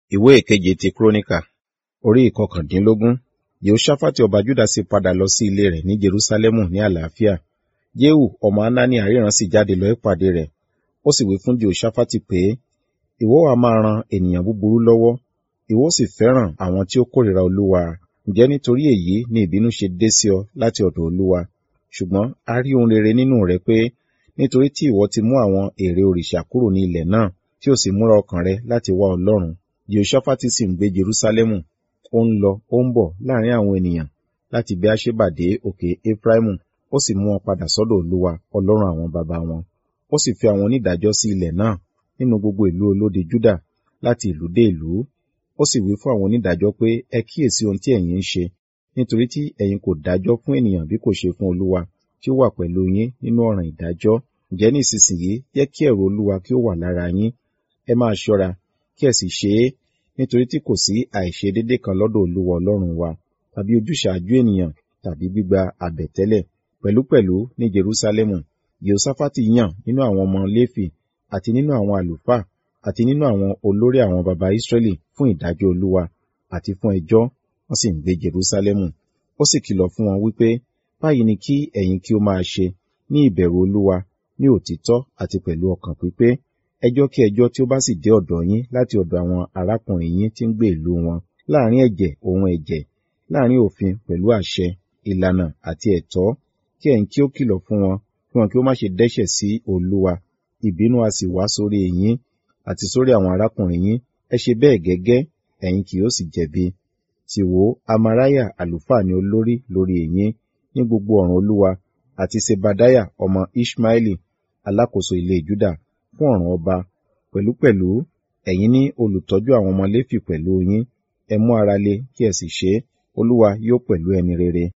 ìwé ìkeje ti kúrónìkà orí ìkọkàndínlógún yehoṣafati ọba juda sì padà lọ sí ilé rẹ̀ ní jerusalemu ní àlàáfíà jehu ọmọ hanani aríran sì jáde lọ ìpàdé rẹ̀ ó sì wí fún jehoṣafati pé ìwọ wa máa ran ènìyàn búburú lọ́wọ́ ìwọ sì fẹ́ràn àwọn tí ó kórìíra olúwa ǹjẹ́ nítorí èyí ni ìbínú ṣe dé sí ọ láti ọ̀dọ̀ olúwa ṣùgbọ́n a rí ohun rere nínú rẹ pé nítorí tí ìwọ ti mú àwọn ère òrìṣà kúrò ní ilẹ̀ náà tí ó sì múra ọkàn rẹ láti wá ọlọ́run jehoṣafati sì ń gbé jerusalemu ó ń lọ ó ń bọ̀ láàrin àwọn ènìyàn láti beersheba dé òkè efraimu ó sì mú wọn padà sọ́dọ̀ olúwa ọlọ́run àwọn baba wọn ó sì fi àwọn onídàájọ́ sí ilẹ̀ náà nínú gbogbo ìlú olódi juda láti ìlú dé ìlú ó sì wí fún àwọn onídàájọ́ pé ẹ kíyèsí ohun tí ẹ̀yin ń ṣe nítorí tí ẹ̀yin kò dájọ́ fún ènìyàn bí kò ṣe fún olúwa tí ó wà pẹ̀lú yín nínú ọ̀ràn ìdájọ́ ǹjẹ́ ní ìsinsìnyí jẹ́ kí ẹ̀rù olúwa kí ó wà lára yín ẹ máa ṣọ́ra kí ẹ sì ṣe é nítorí tí kò sí àìṣedédé kan lọ́dọ̀ olúwa ọlọ́run wa tàbí ojúṣàájú ènìyàn tàbí gbígba àbẹ̀tẹ́lẹ̀ pẹ̀lúpẹ̀lú ní jerusalemu jehoṣafati yàn nínú àwọn ọmọ léfì àti nínú àwọn àlùfáà àti nínú àwọn olórí àwọn baba israẹli fún ìdájọ́ olúwa àti fún ẹjọ́ wọ́n sì ń gbé jerusalemu ó sì kìlọ̀ fún wọn wípé báyìí ni kí ẹ̀yin kí ó máa ṣe ní ìbẹ̀rù olúwa ní òtítọ́ àti pẹ̀lú ọkàn pípé ẹjọ́ kí ẹjọ́ tí ó bá sì dé ọ̀dọ̀ yín láti ọ̀dọ̀ àwọn arákùnrin yín tí ń gbé ìlú wọn láàrin ẹ̀jẹ̀ òun ẹ̀jẹ̀ láàrin òfin pẹ̀lú àṣẹ ìlànà àti ẹ̀tọ́ kí ẹ̀yin kí ó kìlọ̀ fún wọn kí wọn kí ó má ṣe dẹ́ṣẹ̀ sí olúwa ìbínú a sì wá sórí yín àti sórí àwọn arákùnrin yín ẹ ṣe bẹ́ẹ̀ gẹ́gẹ́ ẹ̀yin kì yóò sì jẹ̀bi sì wò amaraya àlùfáà ni olórí lórí yín ní gbogbo ọ̀ràn olúwa àti sebadaya ọmọ ishmaeli alákòóso ilé juda fún ọ̀ràn ọba pẹ̀lúpẹ̀lú ẹ̀yin ní olùtọ́jú àwọn ọmọ léfì pẹ̀lú yín ẹ mú ara le kí ẹ sì ṣe é olúwa yóò pẹ̀lú ẹni rere